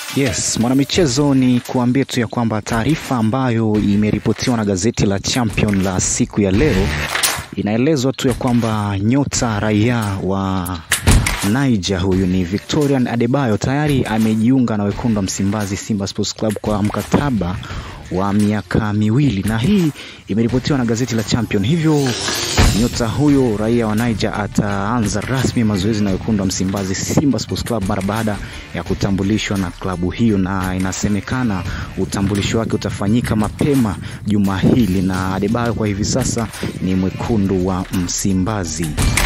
Yes, mwanamichezo, ni kuambia tu ya kwamba taarifa ambayo imeripotiwa na gazeti la Champion la siku ya leo inaelezwa tu ya kwamba nyota raia wa Niger huyu ni Victorian Adebayo tayari amejiunga na wekundu wa Msimbazi Simba Sports Club kwa mkataba wa miaka miwili, na hii imeripotiwa na gazeti la Champion. Hivyo nyota huyo raia wa Niger ataanza rasmi mazoezi na wekundu wa Msimbazi Simba Sports Club mara baada ya kutambulishwa na klabu hiyo, na inasemekana utambulisho wake utafanyika mapema juma hili, na Adebayo kwa hivi sasa ni mwekundu wa Msimbazi.